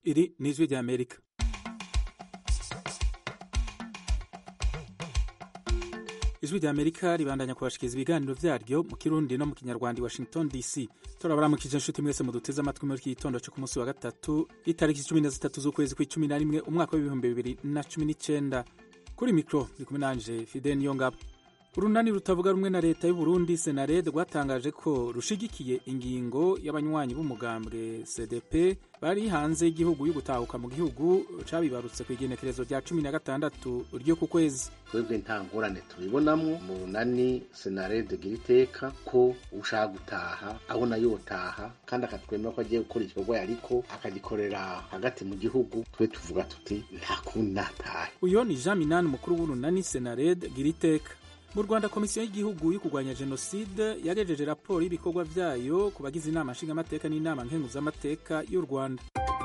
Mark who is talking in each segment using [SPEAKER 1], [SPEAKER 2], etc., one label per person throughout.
[SPEAKER 1] iri ni ijwi rya amerika ijwi rya amerika ribandanya kubashikiriza ibiganiro vyaryo mu kirundi no mu kinyarwanda i washington dc turabaramukije inshuti mwese muduteze amatwi muri iki gitondo co ku munsi wa gatatu itariki cumi na zitatu z'ukwezi kw'icumi na rimwe umwaka w'ibihumbi bibiri na cumi n'icenda kuri mikro ndi kumwe nanje fide niyongabo urunani rutavuga rumwe na leta y'uburundi senarede rwatangaje ko rushigikiye ingingo y'abanywanyi b'umugambwe cdp bari hanze y'igihugu y'ugutahuka mu gihugu cabibarutse ku igenekerezo rya cumi na gatandatu ryo ku kwezi
[SPEAKER 2] twebwe nta ngorane tubibonamwo mu runani senarede gira iteka ko ushaka gutaha abona yotaha kandi akatwemera ko agiye gukora igikorwa yariko akagikorera hagati mu gihugu twe tuvuga tuti nta kundi natahe
[SPEAKER 1] uyo ni jean minani umukuru w'urunani senarede gira iteka mu rwanda komisiyo y'igihugu yo kurwanya jenoside yagejeje raporo y'ibikorwa vyayo ku bagize inama nshingamateka n'inama nkenguzamateka y'u rwanda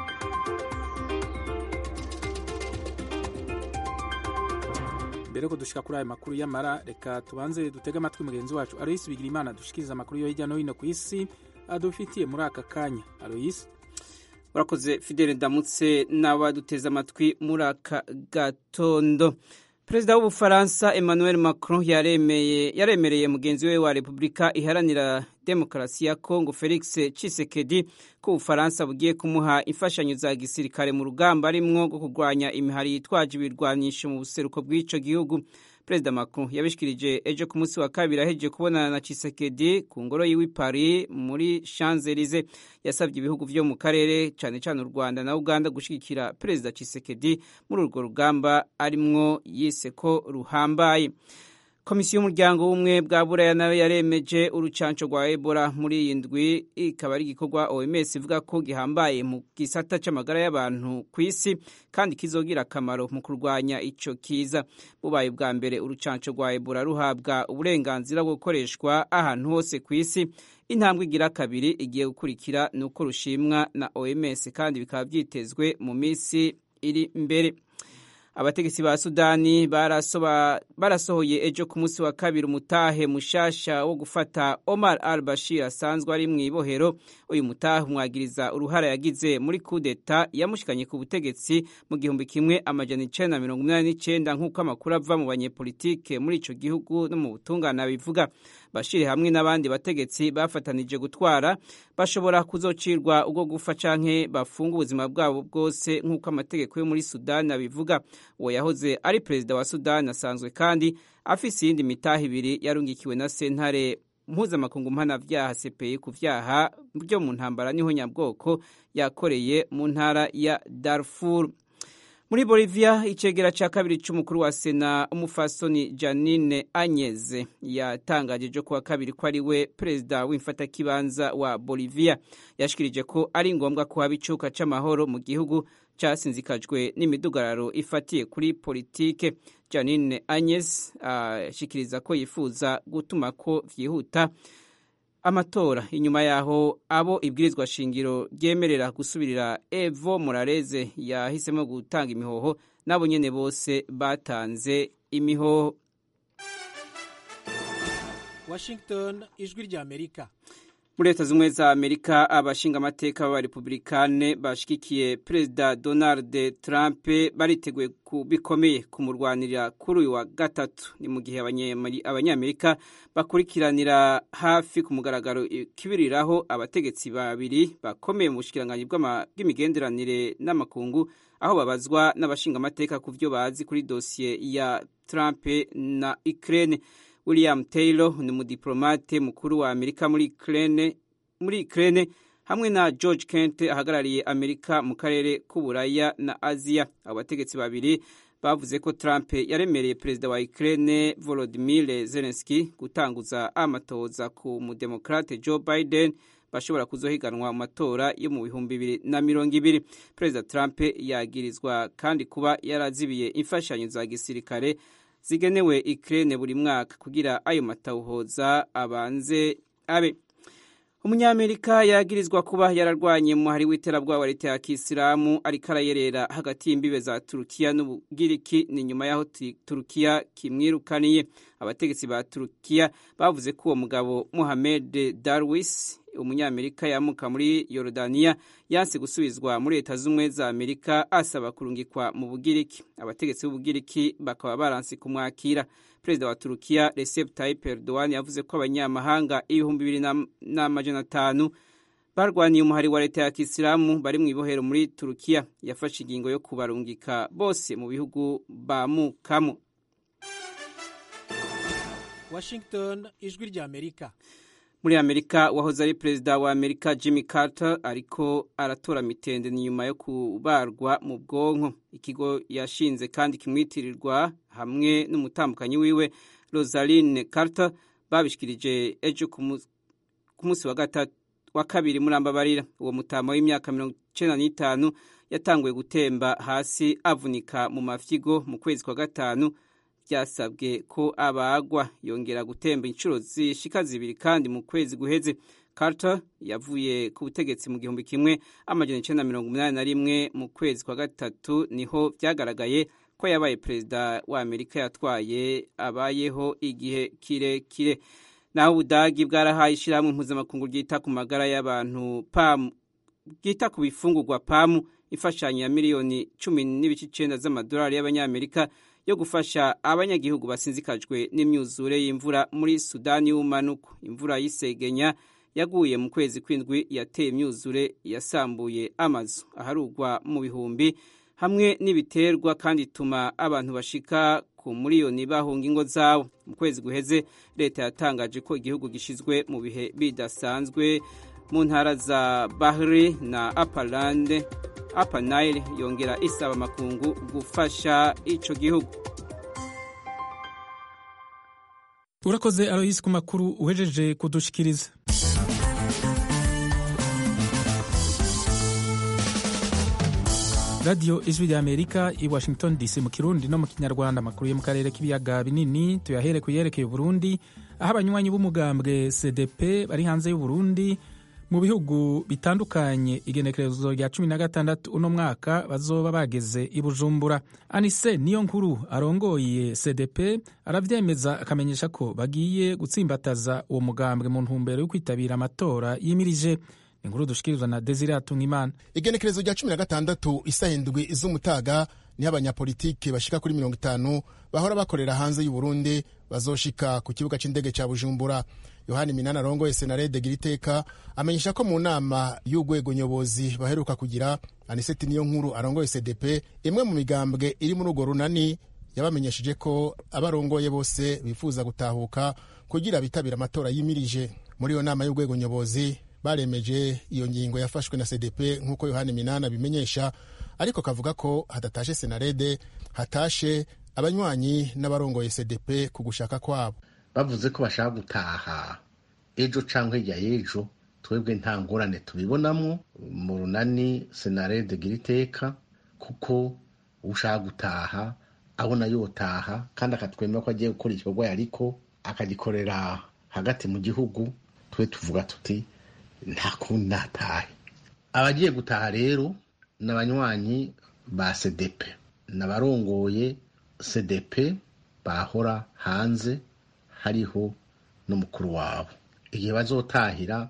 [SPEAKER 1] mbere ko dushika kuri ayo makuru y'amara reka tubanze dutege amatwi mugenzi wacu aloyisi bigira imana dushikiriza amakuru yo hirya no hino ku isi adufitiye muri aka kanya aloyisi
[SPEAKER 3] urakoze fidele ndamutse n'abaduteze amatwi muri aka gatondo perezida w'ubufaransa emmanuel macron yaremeye yaremereye mugenzi we wa repubulika iharanira demokarasi ya congo felix cisekedi ko ubufaransa bugiye kumuha imfashanyo za gisirikare mu rugamba arimwo rwo kurwanya imihari yitwaje ibirwanisho mu buseruko bw'ico gihugu perezida macron yabishikirije ejo ku munsi wa kabiri ahejeje kubonana na cisekedi ku ngoro yiwe paris muri champs elysee yasabye ibihugu vyo mu karere cane cane u rwanda na uganda gushigikira perezida cisekedi muri urwo rugamba arimwo yise ko ruhambaye komisiyo y'umuryango w'ubumwe bwa buraya nayo yaremeje urucanco rwa ebola muri iyi ndwi ikaba ari igikorwa oms ivuga ko gihambaye mu gisata c'amagara y'abantu ku isi kandi kizogira akamaro mu kurwanya ico kiza bubaye ubwa mbere urucanco rwa ebola ruhabwa uburenganzira bwo gukoreshwa ahantu hose ku isi intambwe igira kabiri igiye gukurikira ni uko rushimwa na oms kandi bikaba vyitezwe mu minsi iri imbere abategetsi ba sudani barasohoye ejo ku munsi wa kabiri umutahe mushasha wo gufata omar al bashir asanzwe ari mu ibohero uyu mutahe umwagiriza uruhara yagize muri kudeta yamushikanye ku butegetsi mu gihumbi kimwe amajana icenda na mirongo inani n'icenda nk'uko amakuru ava mu banyepolitike muri ico gihugu no mu butungane bivuga bashiri hamwe n'abandi bategetsi bafatanije gutwara bashobora kuzocirwa ubwo gufa canke bafunga ubuzima bwabo bwose nk'uko amategeko yo muri sudani abivuga uwo yahoze ari perezida wa sudani asanzwe kandi afise iyindi mitaha ibiri yarungikiwe na sentare mpuzamakungu mpanavyaha cpi ku vyaha byo mu ntambara niho nyabwoko yakoreye mu ntara ya darfur muri bolivia icegera ca kabiri c'umukuru wa sena umufasoni janine anyeze yatangaje ejo kuwa kabiri ko ari we perezida w'imfatakibanza wa bolivia yashikirije ko ari ngombwa ko haba icuka c'amahoro mu gihugu casinzikajwe n'imidugararo ifatiye kuri politike janine anyes ashikiriza uh, ko yifuza gutuma ko vyihuta amatora inyuma yaho abo ibwirizwa shingiro ryemerera gusubirira evo morareze yahisemo gutanga imihoho nabo nyene bose batanze imihoho
[SPEAKER 4] washington ijwi rya amerika
[SPEAKER 3] muri leta z'ubumwe za amerika abashinga amateka b'abarepublikane bashigikiye perezida donald trump bariteguye bikomeye kumurwanirira kuri uyu wa gatatu ni mu gihe abanyamerika bakurikiranira hafi ku mugaragaro ikibiriraho abategetsi babiri bakomeye mu bushikiranganyi bw'imigenderanire n'amakungu aho babazwa n'abashinga amateka ku byo bazi kuri dosiye ya trump na ukraine william taylor ni umudiplomate mukuru wa amerika muri ukraine muri ukraine hamwe na george kent ahagarariye amerika mu karere k'uburaya na aziya abo bategetsi babiri bavuze ko trump yaremereye perezida wa ukraine volodimir zelenski gutanguza amatoza ku mudemokrate joe biden bashobora kuzohiganwa mu matora yo mu bihumbi bibiri na mirongo ibiri perezida trump yagirizwa kandi kuba yarazibiye imfashanyo za gisirikare zigenewe ikirere buri mwaka kugira ayo matawuhoza abanze abe umunyamerika yagirizwa kuba yararwanye mu muhari w'iterabwoba wa leta ya kisilamu ariko arayerera hagati y'imbibe za turukiya n'ubugiriki ni nyuma y'aho turukiya kimwirukaniye abategetsi ba turukiya bavuze ko uwo mugabo muhamed darwis umunyamerika yamuka muri yorodaniya yanse gusubizwa muri leta z'ubumwe za amerika asaba kurungikwa mu bugiriki abategetsi b'ubugiriki bakaba baranse kumwakira perezida wa turukiya recep tayyip erdogan yavuze ko abanyamahanga ibihumbi bibiri n'amajana atanu barwaniye umuhari wa leta ya kisilamu bari mu ibohero muri turukiya yafashe ingingo yo kubarungika bose mu bihugu bamukamo
[SPEAKER 4] washington ijwi rya amerika
[SPEAKER 3] muri amerika wahoze ari perezida wa amerika jimmy carter ariko aratora mitende ni nyuma yo kubarwa mu bwonko ikigo yashinze kandi kimwitirirwa hamwe n'umutambukanyi wiwe rosaline carter babishikirije ejo ku munsi wa gatatu wa kabiri muri ambabarira uwo mutama w'imyaka mirongo icenda n'itanu yatanguye gutemba hasi avunika mu mafyigo mu kwezi kwa gatanu byasabwe ko abagwa yongera gutemba inshuro zishika zibiri kandi mu kwezi guheze Carter yavuye ku butegetsi mu gihumbi kimwe amajana icenda mirongo umunani na rimwe mu kwezi kwa gatatu niho vyagaragaye ko yabaye perezida wa Amerika yatwaye abayeho igihe kirekire naho ubudagi bwarahaye ishyirahamwe mpuzamakungu ryita ku magara y'abantu pamu ryita ku bifungurwa pamu imfashanyo ya miliyoni cumi n'ibice icenda z'amadolari y'abanyamerika yo gufasha abanyagihugu basinzikajwe n'imyuzure y'imvura muri sudani y'ubumanuko imvura y'isegenya yaguye mu kwezi kw'indwi yateye imyuzure yasambuye amazu aharugwa mu bihumbi hamwe n'ibiterwa kandi ituma abantu bashika ku miliyoni bahunga ingo zabo mu kwezi guheze leta yatangaje ko igihugu gishyizwe mu bihe bidasanzwe mu ntara za bahri na apalande apa nile yongera isaba amakungu gufasha ico gihugu
[SPEAKER 1] urakoze aloyisi ku makuru uhejeje kudushikiriza radiyo ijwi rya amerika i washington dc mu kirundi no mu kinyarwanda amakuru yo mu karere k'ibiyaga binini tuyahere ku yerekeye uburundi aho abanywanyi b'umugambwe cdp bari hanze y'uburundi mu bihugu bitandukanye igenekerezo rya cumi na gatandatu uno mwaka bazoba bageze i bujumbura anise niyo nkuru arongoye cdp aravyemeza akamenyesha ko bagiye gutsimbataza uwo mugambwe mu ntumbero yo kwitabira amatora yimirije inkuru dushikirizwa na desire hatungimana
[SPEAKER 5] igenekerezo rya cumi na gatandatu isaha indwi z'umutaga niho abanyapolitike bashika kuri mirongo itanu bahora bakorera hanze y'uburundi bazoshika ku kibuga c'indege ca bujumbura yohani minani arongoye senarede giriteka amenyesha ko mu nama y'urwego nyobozi baheruka kugira aniseti niyo nkuru arongoye cdp imwe mu migambwe iri muri urwo runani yabamenyesheje ko abarongoye bose bifuza gutahuka kugira bitabira amatora yimirije muri iyo nama y'urwego nyobozi baremeje iyo ngingo yafashwe na cdp nk'uko yohani minani abimenyesha ariko kavuga ko hadatashe senarede hatashe abanywanyi n'abarongoye cdp ku gushaka kwabo
[SPEAKER 2] bavuze ko bashaka gutaha ejo cyangwa hirya y'ejo twebwe nta ngorane tubibonamo mu runani senarede gira iteka kuko ushaka gutaha abona yotaha kandi akatwemera ko agiye gukora igikorwa yariko akagikorera hagati mu gihugu twe tuvuga tuti nta kundi natahe abagiye gutaha rero ni abanywanyi ba cdp n'abarongoye cdp bahora hanze hariho n'umukuru wabo igihe bazotahira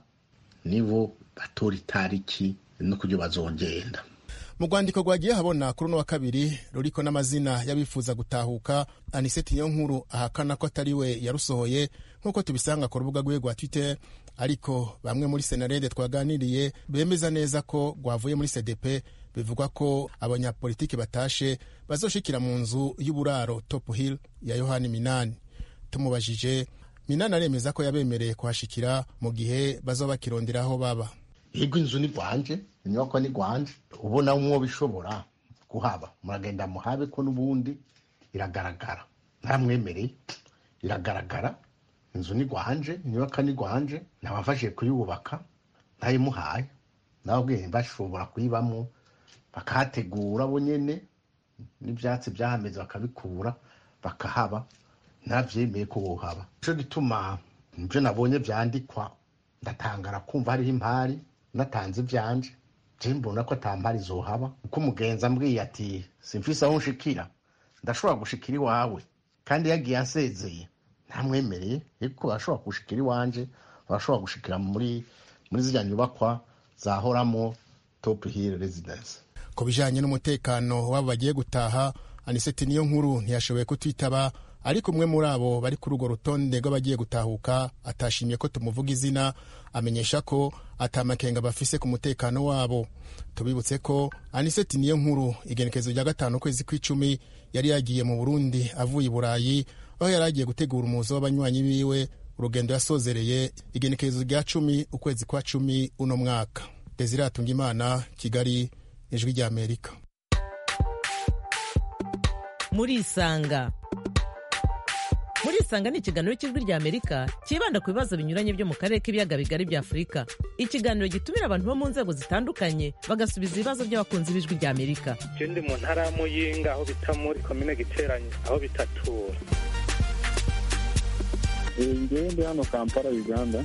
[SPEAKER 2] nibo batora itariki no kubyo bazogenda
[SPEAKER 5] mu rwandiko rwagiye habona kuri uno wa kabiri ruriko n'amazina y'abifuza gutahuka aniseti niyo nkuru ahakana ko atari we yarusohoye nk'uko tubisanga ku rubuga rwe rwa twitter ariko bamwe muri senarede twaganiriye bemeza neza ko rwavuye muri cdp bivugwa ko abanyapolitiki batashe bazoshikira mu nzu y'uburaro top hill ya yohani minani tumubajije minani aremeza ko yabemereye kuhashikira mu gihe bazoba bakirondera aho baba
[SPEAKER 2] yego inzu ni rwanje inyubako ni rwanje ubona umwo bishobora kuhaba muragenda muhabe ko n'ubundi iragaragara ntamwemereye iragaragara inzu ni rwanje inyubako ni rwanje nabafashije kuyubaka ntayimuhaye nababwiye bashobora kuyibamo bakahategura bo nyene n'ivyatsi vyahameze bakabikura bakahaba ntavyemeye ko bohaba nico gituma nivyo nabonye vyandikwa ndatangara kumva hariho impari natanze ivyanje je mbona ko atampari zohaba kuko umugenzi ambwiye ati simfise aho nshikira ndashobora gushikira iwawe kandi yagiye ansezeye ntamwemereye ariko ashobora gushikira iwanje barashobora gushikira muri muri zirya nyubakwa zahoramo top hill residence
[SPEAKER 5] ku bijanye n'umutekano w'abo bagiye gutaha aniseti niyo nkuru ntiyashoboye kutwitaba ariko umwe muri abo bari kuri urwo rutonde rw'abagiye gutahuka atashimye ko tumuvuga izina amenyesha ko atamakenga bafise ku mutekano wabo tubibutse ko aniseti niyo nkuru igenekerezo rya gatanu ukwezi kw'icumi yari yagiye mu burundi avuye i burayi aho yari agiye gutegura umuzo w'abanywanyi biwe urugendo yasozereye igenekerezo rya cumi ukwezi kwa cumi uno mwaka desire atungimana kigali ijwi ry'amerika
[SPEAKER 6] murisanga murisanga ni ikiganiro cy'ijwi ry'amerika cyibanda ku bibazo binyuranye byo mu karere k'ibiyaga bigari bya afurika ikiganiro gitumira abantu bo mu nzego zitandukanye bagasubiza ibibazo by'abakunzi b'ijwi ry'amerika
[SPEAKER 7] je ndi mu ntara ya muyinga aho bita muri komine giteranye aho bitatura
[SPEAKER 8] ngewe ndi hano kampala uganda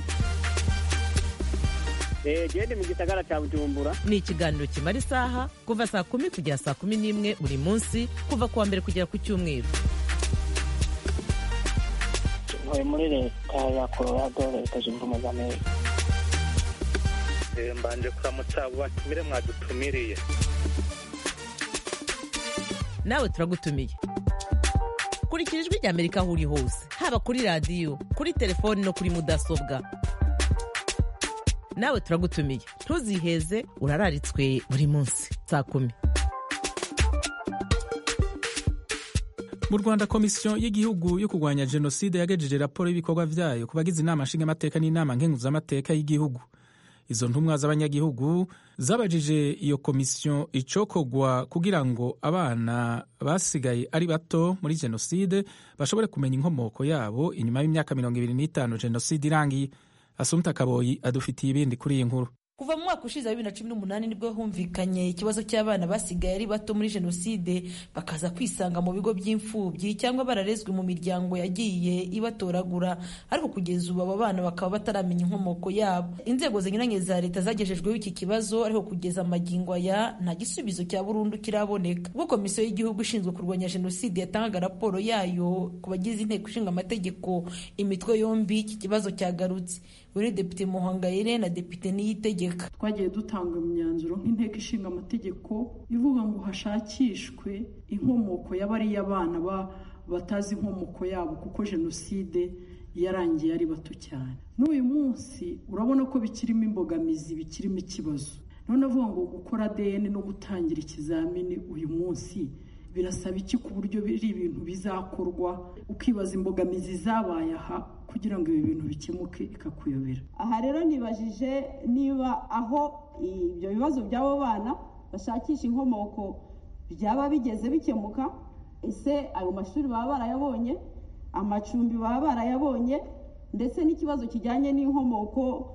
[SPEAKER 9] gende mu gisagara cya bujumbura
[SPEAKER 6] ni ikiganiro kimara isaha kuva saa kumi kugera saa kumi n'imwe buri munsi kuva ku wa mbere kugera ku cyumweru
[SPEAKER 9] ntuye muri leta ya colorado leta zunze ubumwe za amerika
[SPEAKER 7] Eh, mbanje kuramutsa abo batumire mwadutumiriye
[SPEAKER 6] nawe turagutumiye kurikira ijwi ry'amerika aho uri hose haba kuri radiyo kuri telefoni no kuri mudasobwa nawe turagutumiye ntuziheze urararitswe buri munsi saa kumi
[SPEAKER 1] mu rwanda komisiyo y'igihugu yo kurwanya jenoside yagejeje raporo y'ibikorwa byayo ku bagize inama nshingamateka n'inama nkenguzamateka y'igihugu izo ntumwa z'abanyagihugu zabajije iyo komisiyo icokogwa kugira ngo abana basigaye ari bato muri jenoside bashobore kumenya inkomoko yabo inyuma y'imyaka mirongo ibiri n'itanu jenoside irangiye asumta kaboyi adufitiye ibindi kuri iyi nkuru
[SPEAKER 10] kuva mu mwaka ushize wa bibiri na cumi n'umunani nibwo humvikanye ikibazo cy'abana basigaye ari bato muri jenoside bakaza kwisanga mu bigo by'imfubyi cyangwa bararezwe mu miryango yagiye ibatoragura ariko kugeza ubu aba bana bakaba bataramenya inkomoko yabo inzego zinyuranye za leta zagejejweho iki kibazo ariko kugeza amagingo aya nta gisubizo cya burundu kiraboneka ubwo komisiyo y'igihugu ishinzwe kurwanya jenoside yatangaga raporo yayo ku bagize inteko ishinga amategeko imitwe yombi iki kibazo cyagarutse uri depite muhangayire na depite niyitegeka
[SPEAKER 11] twagiye dutanga imyanzuro nk'inteko ishinga amategeko ivuga ngo hashakishwe inkomoko y'abariya bana batazi inkomoko yabo kuko jenoside yarangiye ari bato cyane n'uyu munsi urabona ko bikirimo imbogamizi bikirimo ikibazo none avuga ngo gukora ADN no gutangira ikizamini uyu munsi birasaba iki ku buryo biri ibintu bizakorwa ukibaza imbogamizi zabaye aha kugira ngo ibi bintu bikemuke ikakuyobera
[SPEAKER 12] aha rero nibajije niba aho ibyo bibazo by'abo bana bashakisha inkomoko byaba bigeze bikemuka ese ayo mashuri baba barayabonye amacumbi baba barayabonye ndetse n'ikibazo kijyanye n'inkomoko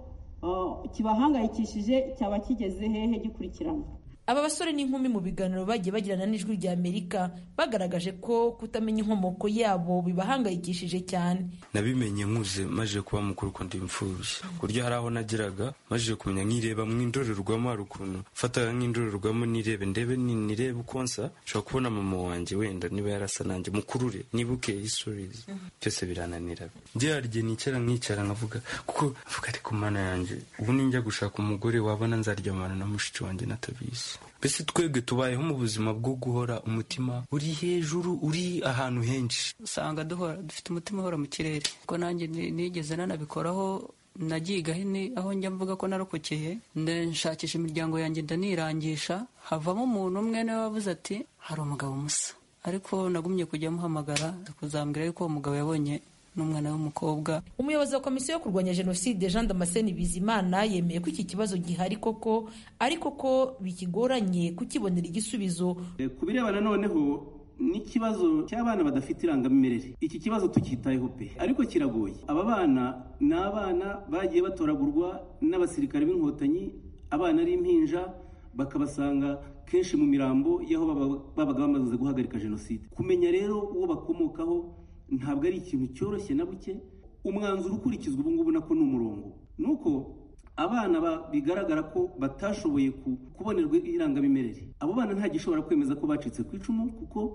[SPEAKER 12] kibahangayikishije cyaba kigeze hehe gikurikirana
[SPEAKER 10] aba basore n'inkumi mu biganiro bagiye bagirana n'ijwi rya amerika bagaragaje ko kutamenya inkomoko yabo bibahangayikishije cyane
[SPEAKER 13] nabimenye nkuze maze kuba mukuru ko ndi imfubyi ku buryo hari aho nageraga maze kumenya nkireba mu indorerwamo hari ukuntu mfataga nk'indorerwamo nirebe ndebe nirebe uko nsa nshobora kubona mama wanjye wenda niba yarasa nanjye mukurure nibuke histories byose birananira byarye nicara nkicara nkavuga kuko mvuga ariko mana yanjye ubu ninjya gushaka umugore wabona nzaryamana na mushiki wanjye natabizi mbese twebwe tubayeho mu buzima bwo guhora umutima uri hejuru uri ahantu henshi
[SPEAKER 14] usanga duhora dufite umutima uhora mu kirere kuko nanjye nigeze nanabikoraho nagiga aho njya mvuga ko narokokeye nshakisha imiryango yanjye ndanirangisha havamo umuntu umwe niwe wavuze ati hari umugabo musa ariko nagumye kujya amuhamagara kuzambwira yuko uwo mugabo yabonye n'umwana w'umukobwa
[SPEAKER 10] umuyobozi wa komisiyo yo kurwanya jenoside jean damascene bizimana yemeye ko iki kibazo gihari koko ariko ko bikigoranye kukibonera igisubizo
[SPEAKER 15] ku birebana noneho n'ikibazo cy'abana badafite irangamimerere iki kibazo tukitayeho pe ariko kiragoye aba bana ni abana bagiye batoragurwa n'abasirikare b'inkotanyi abana ari impinja bakabasanga kenshi mu mirambo y'aho babaga bamaze guhagarika jenoside kumenya rero uwo bakomokaho ntabwo ari ikintu cyoroshye na buke umwanzuro ukurikizwa ubu ngubu nako ni umurongo ni uko abana bigaragara ko batashoboye kubonerwa irangamimerere abo bana nta gishobora kwemeza ko bacitse ku icumu kuko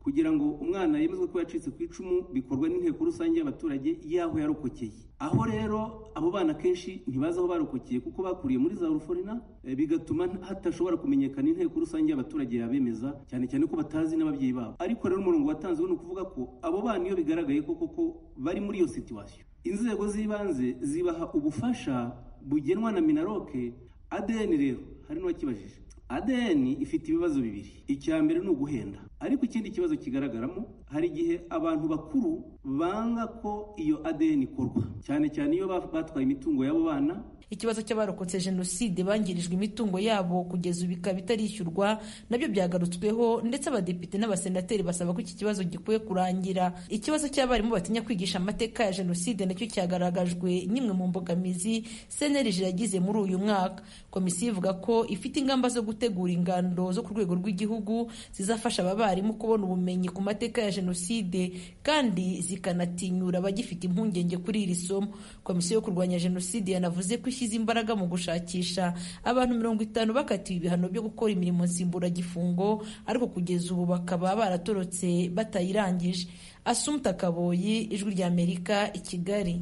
[SPEAKER 15] kugira ngo umwana yemezwe ko yacitse ku icumu bikorwa n'inteko rusange y'abaturage y'aho yarokokeye aho rero abo bana kenshi ntibazi aho barokokeye kuko bakuriye muri za ruforina bigatuma hatashobora kumenyekana inteko rusange y'abaturage yabemeza cyane cyane ko batazi n'ababyeyi babo ariko rero umurongo watanzwe ni ukuvuga ko abo bana iyo bigaragaye ko koko bari muri iyo situwasiyo inzego z'ibanze zibaha ubufasha bugenwa na minaroke adn rero hari n'uwakibajije adn ifite ibibazo bibiri icya mbere ni uguhenda ariko ikindi kibazo kigaragaramo hari igihe abantu bakuru banga ko iyo adn ikorwa cyane cyane iyo batwaye imitungo y'abo bana
[SPEAKER 10] ikibazo cy'abarokotse jenoside bangirijwe imitungo yabo kugeza ubu ikaba itarishyurwa nabyo byagarutsweho ndetse abadepite n'abasenateri basaba ko iki kibazo gikwiye kurangira ikibazo cy'abarimu batinya kwigisha amateka ya jenoside nacyo cyagaragajwe n'imwe mu mbogamizi cnlg yagize muri uyu mwaka komisiyo ivuga ko ifite ingamba zo gutegura ingando zo ku rwego rw'igihugu zizafasha aba barimu kubona ubumenyi ku mateka ya jenoside kandi zikanatinyura abagifite impungenge kuri iri somo komisiyo yo kurwanya jenoside yanavuze ko ishyize imbaraga mu gushakisha abantu mirongo itanu bakatiwe ibihano byo gukora imirimo nsimburagifungo ariko kugeza ubu bakaba baratorotse batayirangije asumta kaboyi ijwi ry'amerika i kigali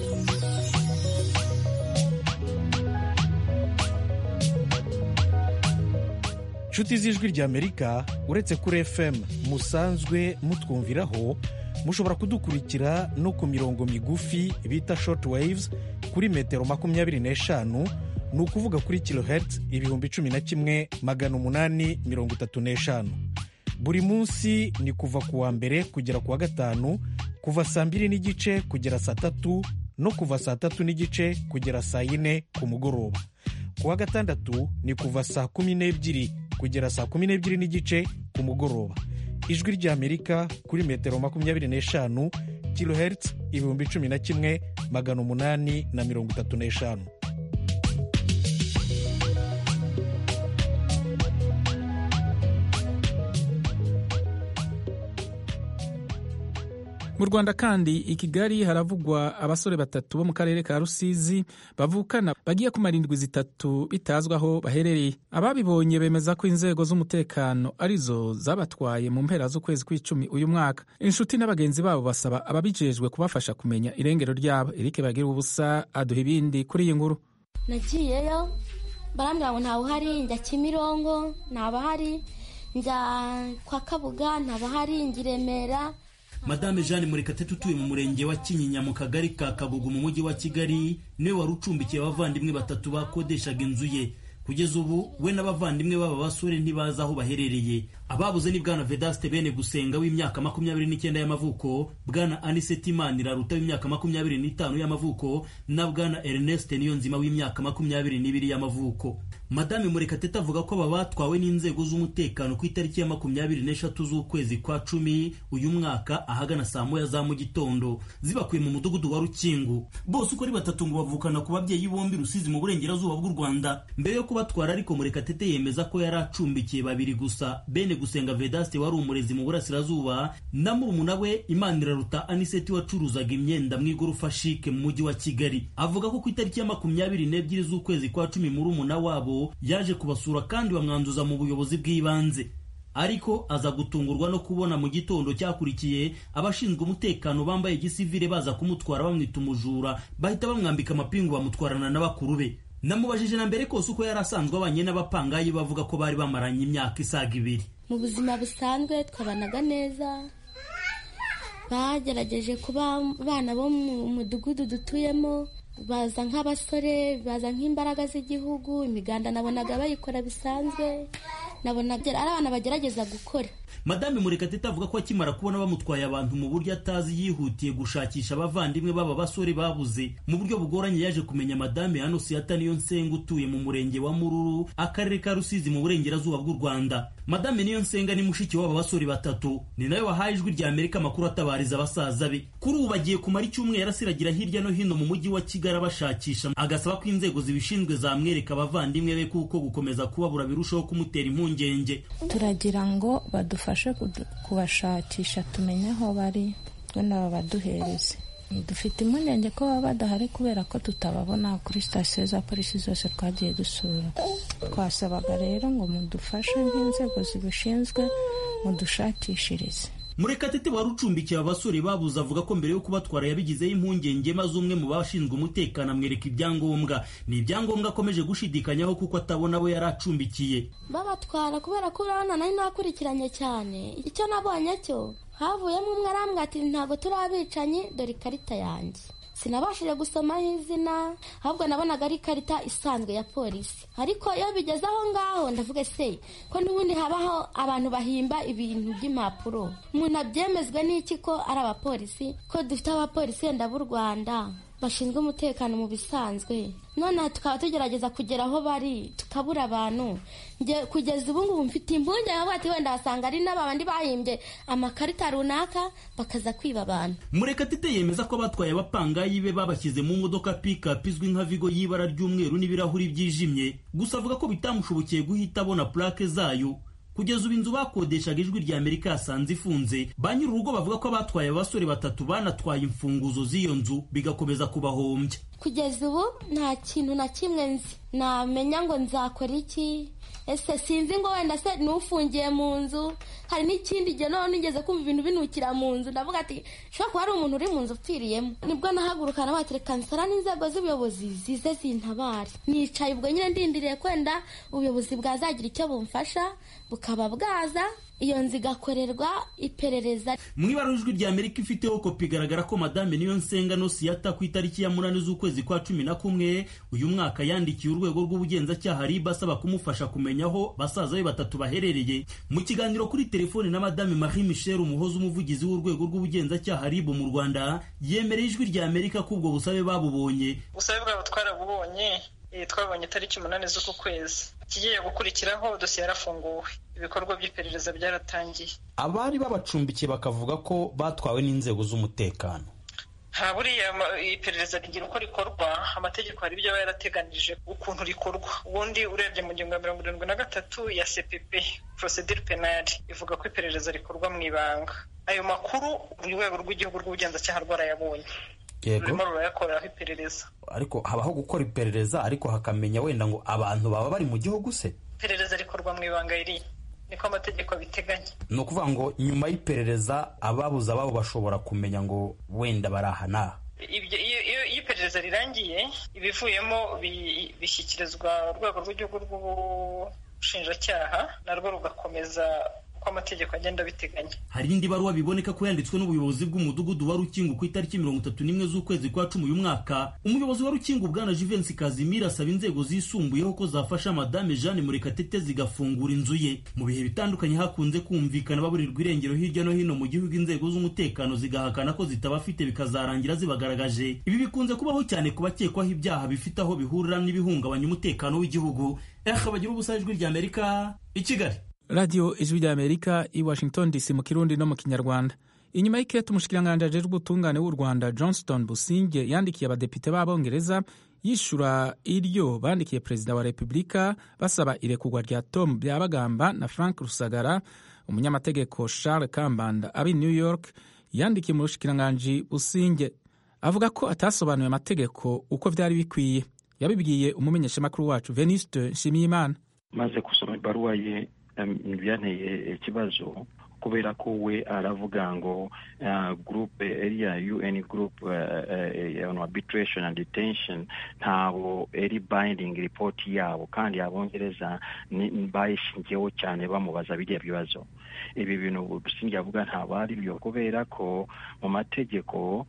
[SPEAKER 4] inshuti z'ijwi ry'amerika uretse kuri fm musanzwe mutwumviraho mushobora kudukurikira no ku mirongo migufi bita short waves kuri metero makumyabiri n'eshanu ni ukuvuga kuri kilohertz ibihumbi cumi na kimwe magana umunani mirongo itatu n'eshanu buri munsi ni kuva ku wa mbere kugera ku wa gatanu kuva saa mbiri n'igice kugera saa tatu no kuva saa tatu n'igice kugera saa yine ku mugoroba ku wa gatandatu ni kuva saa kumi n'ebyiri kugera saa kumi n'ebyiri n'igice ku mugoroba ijwi ry'amerika kuri metero makumyabiri n'eshanu kilohertz ibihumbi cumi na kimwe magana umunani na mirongo itatu n'eshanu
[SPEAKER 1] mu rwanda kandi i kigali haravugwa abasore batatu bo mu karere ka rusizi bavukana bagiye kumara indwi zitatu bitazwi aho baherereye ababibonye bemeza ko inzego z'umutekano arizo zabatwaye mu mpera z'ukwezi kw'icumi uyu mwaka inshuti n'abagenzi babo basaba ababijejwe kubafasha kumenya irengero ryabo erike bagira ubusa aduha ibindi kuri iyi nkuru
[SPEAKER 16] nagiyeyo barambwira ngo ntawe uhari njya kimirongo ntabahari njya kwa kabuga ntabahari njya i remera
[SPEAKER 17] madame jeanne murekatete utuye mu murenge wa kinyinya mu kagari ka kagugu mu mujyi wa kigali niwe wari ucumbikiye abavandimwe batatu bakodeshaga inzu ye kugeza ubu we n'abavandimwe b'aba basore ntibazi aho baherereye ababuze ni bwana vedaste bene gusenga w'imyaka makumyabiri n'icyenda y'amavuko bwana aniseti maniraruta w'imyaka makumyabiri n'itanu y'amavuko na bwana ernest niyonzima w'imyaka makumyabiri n'ibiri y'amavuko madame murekatete avuga ko aba batwawe n'inzego z'umutekano ku itariki ya makumyabiri n'eshatu z'ukwezi kwa cumi uyu mwaka ahagana saa moya za mu gitondo zibakuye mu mudugudu wa rukingu bose uko ari batatu ngo bavukana ku babyeyi bombi rusizi mu burengerazuba bw'u rwanda mbere yo kubatwara ariko murekatete yemeza ko yari acumbikiye babiri gusa bene gusenga vedaste wari umurezi mu burasirazuba na murumuna we imaniraruta aniseti wacuruzaga imyenda mu igorofa shike mu mujyi wa kigali avuga ko ku itariki ya makumyabiri n'ebyiri z'ukwezi kwa cumi murumuna wabo yaje kubasura kandi bamwanduza mu buyobozi bw'ibanze ariko aza gutungurwa no kubona mu gitondo cyakurikiye abashinzwe umutekano bambaye igisivire baza kumutwara bamwita umujura bahita bamwambika amapingu bamutwarana na bakuru be namubajije na mbere kose uko yari asanzwe abanye n'abapangayi bavuga ko bari bamaranye imyaka isaga ibiri
[SPEAKER 16] mu buzima busanzwe twabanaga neza bagerageje kuba abana bo mu mudugudu dutuyemo baza nk'abasore baza nk'imbaraga z'igihugu imiganda nabonaga bayikora bisanzwe nabonaga ari abana bagerageza gukora
[SPEAKER 17] madame murekatete avuga ko akimara kubona bamutwaye abantu mu buryo atazi yihutiye gushakisha abavandimwe b'aba basore babuze mu buryo bugoranye yaje kumenya madame hano siyata niyo nsenga utuye mu murenge wa mururu akarere ka rusizi mu burengerazuba bw'u rwanda madame niyo nsenga ni mushiki w'aba basore batatu ni nawe wahaye ijwi rya amerika amakuru atabariza abasaza be kuri ubu bagiye kumara icyumweru asiragira hirya no hino mu mujyi wa kigali abashakisha agasaba ko inzego zibishinzwe zamwereka abavandimwe be kuko gukomeza kubabura birushaho kumutera impungenge
[SPEAKER 18] turagira ngo badufashe kubashakisha tumenye aho bari wenda babaduhereze dufite impungenge ko baba badahari kubera ko tutababona kuri sitasiyo za polisi zose twagiye dusura twasabaga rero ngo mudufashe nk'inzego zibishinzwe mudushakishirize
[SPEAKER 17] murekatete wari ucumbikiye abasore babuze avuga ko mbere yo kubatwara yabigizeho impungenge maze umwe mu bashinzwe umutekano amwereka ibyangombwa ni ibyangombwa akomeje gushidikanyaho kuko atabona abo yari acumbikiye
[SPEAKER 16] babatwara kubera ko urabona nari nakurikiranye cyane icyo nabonye cyo havuyemo umwe arambwira ati ntabwo turi abicanyi dore ikarita yanjye sinabashije gusomaho izina ahubwo nabonaga ari ikarita isanzwe ya polisi ariko iyo bigeze aho ngaho ndavuga se ko n'ubundi habaho abantu bahimba ibintu by'impapuro umuntu abyemezwe n'iki ko ari abapolisi ko dufite abapolisi wenda b'u rwanda bashinzwe umutekano mu bisanzwe none tukaba tugerageza kugera aho bari tukabura abantu kugeza ubu ngubu mfite impungenge avuga ati wenda wasanga ari n'abandi bahimbye amakarita runaka bakaza kwiba abantu
[SPEAKER 17] murekatete yemeza ko abatwaye abapangayi be babashyize mu modoka pikapu izwi nka vigo y'ibara ry'umweru n'ibirahuri byijimye gusa avuga ko bitamushobokiye guhita abona purake zayo kugeza ubu inzu bakodeshaga ijwi rya amerika yasanze ifunze ba nyir'urugo bavuga ko abatwaye abasore batatu banatwaye imfunguzo z'iyo nzu bigakomeza kubahombya
[SPEAKER 16] kugeza ubu nta kintu na kimwe nzi namenya ngo nzakora iki ese sinzi ngo wenda se n'ufungiye mu nzu hari n'ikindi gihe noneho nigeze kumva ibintu binukira mu nzu ndavuga ati ushobora kuba hari umuntu uri mu nzu upfiriyemo nibwo nahaguruka nabatereka nsara n'inzego z'ubuyobozi zize zintabare nicaye ubwo nyine ndindiriye kwenda ubuyobozi bwazagira icyo bumfasha bukaba bwaza iyo nzu igakorerwa iperereza
[SPEAKER 17] mu ibara ijwi rya amerika ifiteho kopi igaragara ko madame niyo nsenga nosiyata ku itariki ya munani z'ukwezi kwa cumi na kumwe uyu mwaka yandikiye urwego rw'ubugenzacyaha riba asaba kumufasha kumenya aho basaza be batatu baherereye mu kiganiro kuri telefone na madame marie michel umuhoza umuvugizi w'urwego rw'ubugenzacyaha ribu mu rwanda yemereye ijwi rya amerika ko ubwo busabe babubonye
[SPEAKER 19] ubusabe bwabo twarabubonye twabonye tariki umunani z'uku kwezi ikigiye gukurikiraho dosiye yarafunguwe ibikorwa by'iperereza byaratangiye
[SPEAKER 20] abari babacumbikiye bakavuga ko batwawe n'inzego z'umutekano
[SPEAKER 19] nta buriya iperereza rigira uko rikorwa amategeko hari ibyo aba yarateganije ukuntu rikorwa ubundi urebye mu ngingo ya mirongo irindwi na gatatu ya cpp procedure penal ivuga ko iperereza rikorwa mu ibanga ayo makuru urwego rw'igihugu rw'ubugenzacyaha rwarayabonye rurimo rurayakoreraho iperereza
[SPEAKER 20] ariko habaho gukora iperereza ariko hakamenya wenda ngo abantu baba bari mu gihugu se
[SPEAKER 19] iperereza rikorwa mu ibanga riri niko amategeko abiteganya
[SPEAKER 20] ni ukuvuga ngo nyuma y'iperereza ababuze ababo bashobora kumenya ngo wenda bari aha n'aha
[SPEAKER 19] iyo iperereza rirangiye ibivuyemo bishyikirizwa urwego rw'igihugu rw'ubushinjacyaha narwo rugakomeza uko amategeko agenda abiteganya
[SPEAKER 17] hari indi baruwa biboneka ko yanditswe n'ubuyobozi bw'umudugudu wa rukingo ku itariki mirongo itatu n'imwe z'ukwezi kwa cumi uyu mwaka umuyobozi wa rukingo bwana jivensi kazimira asaba inzego zisumbuyeho ko zafasha madame jeanne murekatete zigafungura inzu ye mu bihe bitandukanye hakunze kumvikana baburirwa irengero hirya no hino mu gihugu inzego z'umutekano zigahakana ko zitabafite bikazarangira zibagaragaje ibi bikunze kubaho cyane ku bakekwaho ibyaha bifite aho bihurira n'ibihungabanya umutekano w'igihugu ehe bagira ubusa ijwi rya amerika i kigali
[SPEAKER 1] radiyo ijwi rya amerika i washington dc mu kirundi no mu kinyarwanda inyuma y'ikete umushikiranganji ajejwe ubutungane w'u rwanda johnston businge yandikiye abadepite b'abongereza yishura iryo bandikiye perezida wa repubulika basaba irekurwa rya tom byabagamba na frank rusagara umunyamategeko charles kambanda abi new york yandikiye umushikiranganji businge avuga ko atasobanuye amategeko uko byari bikwiye yabibwiye umumenyeshamakuru wacu veniste nshimiyimana
[SPEAKER 21] maze gusoma ibaruwa ye byanteye ikibazo kubera ko we aravuga ngo gurupe eriya un gurupe on arbitration and detention ntabwo eri binding report yabo kandi abongereza bayishingiyeho cyane bamubaza biriya bibazo ibi bintu busingi avuga ntabwo ari byo kubera ko mu mategeko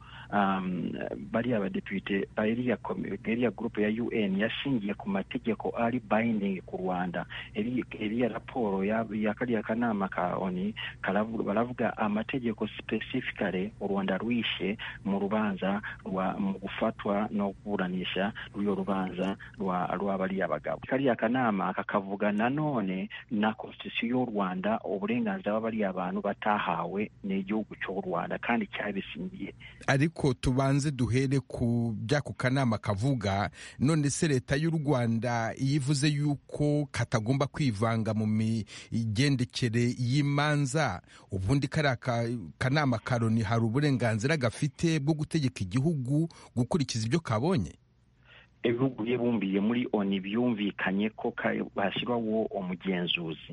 [SPEAKER 21] bariya badepite eriya gurupe ya un yashingiye ku mategeko ari binding ku rwanda eriya raporo ya kariya kanama ka oni baravuga amategeko specifically u rwanda rwishe mu rubanza mu gufatwa no kuburanisha rw'iyo rubanza rwa bariya bagabo kariya kanama kakavuga nanone na constitution y'u rwanda uburenganzira uburenganzira bariya abantu batahawe n'igihugu cy'u rwanda kandi cyabisingiye
[SPEAKER 3] ariko tubanze duhere ku by'ako kanama kavuga none se leta y'u rwanda iyo ivuze yuko katagomba kwivanga mu migendekere y'imanza ubundi kariya kanama karoni hari uburenganzira gafite bwo gutegeka igihugu gukurikiza ibyo kabonye
[SPEAKER 21] ibihugu bibumbiye muri oni byumvikanye ko hashyirwaho umugenzuzi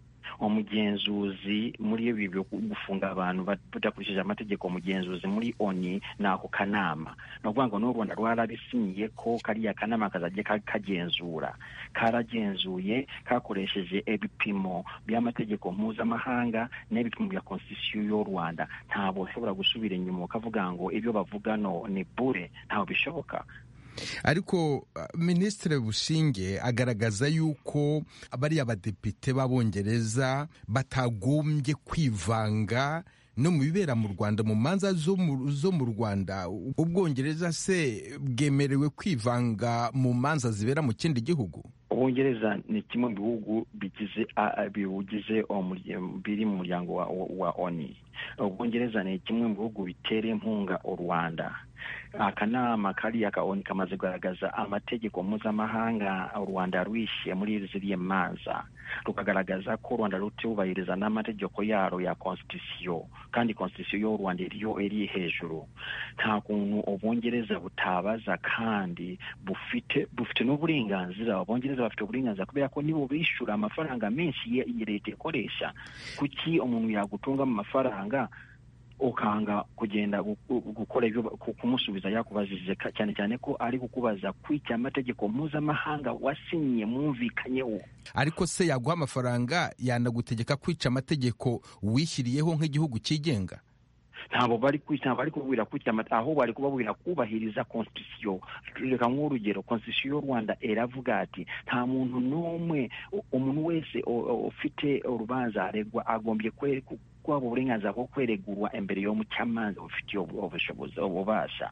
[SPEAKER 21] umugenzuzi muri ibi byo gufunga abantu badakurikije amategeko umugenzuzi muri oni ni ako kanama ni ukuvuga ngo n'u rwanda rwarabisinyiye ko kariya kanama kazajya kagenzura karagenzuye kakoresheje ibipimo by'amategeko mpuzamahanga n'ibipimo bya konstitusiyo y'u rwanda ntabwo ushobora gusubira inyuma ukavuga ngo ibyo bavuga no ni bure ntabwo bishoboka
[SPEAKER 3] ariko minisitiri bushinge agaragaza yuko bariya badepite b'abongereza batagombye kwivanga no mu bibera mu rwanda mu manza zo mu rwanda ubwongereza se bwemerewe kwivanga mu manza zibera mu kindi gihugu
[SPEAKER 21] ubwongereza ni kimwe mu bihugu bigize biwugize biri mu muryango wa oni ubwongereza ni kimwe mu bihugu bitera inkunga u rwanda akanama kariya ka oni kamaze kugaragaza amategeko mpuzamahanga u rwanda rwishyuye muri ziriya manza rukagaragaza ko u rwanda rutubahiriza n'amategeko yaro ya konstitusiyo kandi konstitusiyo y'u rwanda iriyo iri hejuru nta kuntu ubwongereza butabaza kandi bufite bufite n'uburenganzira abongereza bafite uburenganzira kubera ko nibo bishyura amafaranga menshi leta ikoresha kuki umuntu yagutunga mu mafaranga ukanga kugenda gukora ibyo kumusubiza yakubajije cyane cyane ko ari kukubaza kwica amategeko mpuzamahanga wasinyiye mwumvikanyeho
[SPEAKER 3] ariko se yaguha amafaranga yanagutegeka kwica amategeko wishyiriyeho nk'igihugu cyigenga
[SPEAKER 21] ntabwo bari kwica bari kubwira kwica aho bari kubabwira kubahiriza konstitusiyo reka nk'urugero konstitusiyo y'u rwanda iravuga ati nta muntu n'umwe umuntu wese ufite urubanza aregwa agombye kwaba uburenganzira bwo kweregurwa imbere y'umucamanza bufitiye ubushobozi ububasha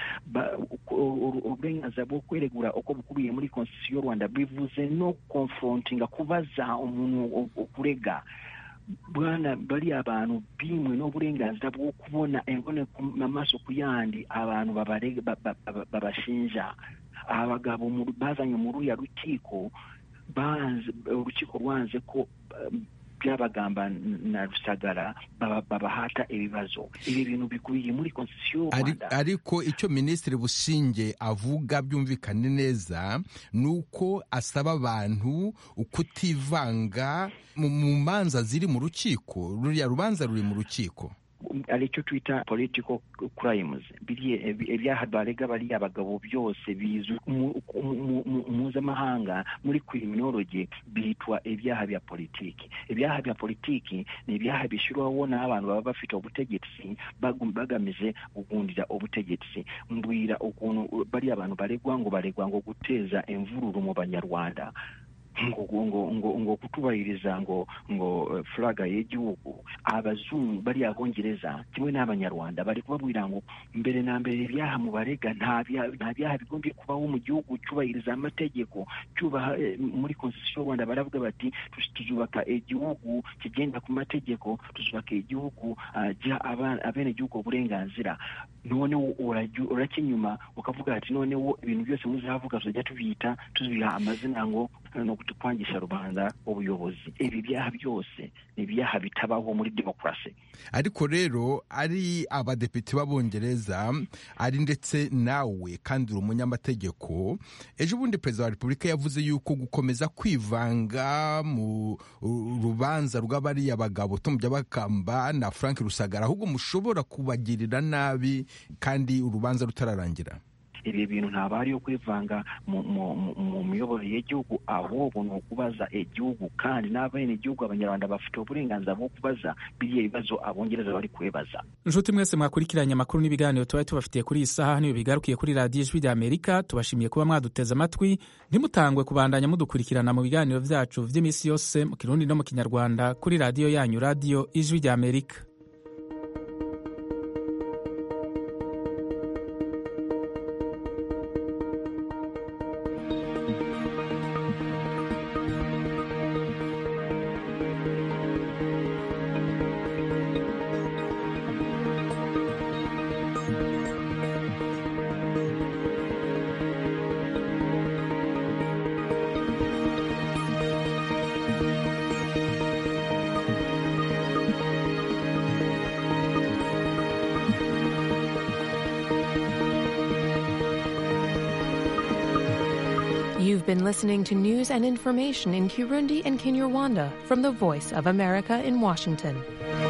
[SPEAKER 21] uburenganzira bwo kweregura uko bukubiye muri konstitusiyo y'u rwanda bivuze no konfrontinga kubaza umuntu ukurega bwana bariya abantu bimwe n'uburenganzira bwo kubona imbone amaso ku yandi abantu babashinja abagabo bazanye muri uriya rukiko urukiko rwanze ko byabagamba na rusagara babahata ibibazo ibi bintu bikubiye muri konstitusiyo y'u rwanda
[SPEAKER 3] ariko icyo minisitiri bushinge avuga byumvikane neza ni uko asaba abantu kutivanga mu manza ziri mu rukiko ruriya rubanza ruri mu rukiko
[SPEAKER 21] aricyo twita political crimes ibyaha barega bariya abagabo byose bizwi mpuzamahanga muri criminology bitwa ibyaha bya politiki ibyaha bya politiki ni ibyaha bishyirwaho n'abantu baba bafite ubutegetsi bagamije kugundira ubutegetsi mbwira ukuntu bariya abantu baregwa ngo baregwa ngo guteza imvururu mu banyarwanda ngo ngo ngo ngo kutubahiriza ngo ngo furaga y'igihugu abazungu bariya bongereza kimwe n'abanyarwanda bari kubabwira ngo mbere na mbere ibyaha mu barega nta byaha bigombye kubaho mu gihugu cyubahiriza amategeko cyubaha muri konstitusiyo y'u rwanda baravuga bati tuzubaka igihugu kigenda ku mategeko tuzubaka igihugu giha abenegihugu uburenganzira noneho urajya inyuma ukavuga ati noneho ibintu byose muzavuga tuzajya tubyita tubiha amazina ngo no kwangisha rubanda ubuyobozi ibi byaha byose ni ibyaha bitabaho muri demokarasi
[SPEAKER 3] ariko rero ari abadepite b'abongereza ari ndetse nawe kandi uri umunyamategeko ejo bundi perezida wa repubulika yavuze yuko gukomeza kwivanga mu rubanza rw'abariya bagabo Tom Byabakamba na Frank Rusagara ahubwo mushobora kubagirira nabi kandi urubanza rutararangira
[SPEAKER 21] ibi bintu ntabwo ari yo kwivanga mu miyoborere y'igihugu ahubwo ni ukubaza igihugu kandi n'abene igihugu abanyarwanda bafite uburenganzira bwo kubaza biriya bibazo abongereza bari kubibaza
[SPEAKER 1] inshuti mwese mwakurikiranye amakuru n'ibiganiro tuba tubafitiye kuri iyi saha niyo bigarukiye kuri radiyo ijwi rya amerika tubashimiye kuba mwaduteze amatwi ntimutangwe kubandanya mudukurikirana mu biganiro byacu by'iminsi yose mu kirundi no mu kinyarwanda kuri radiyo yanyu radiyo ijwi rya amerika
[SPEAKER 2] You've been listening to news and information in Kirundi and Kinyarwanda from the Voice of America in Washington.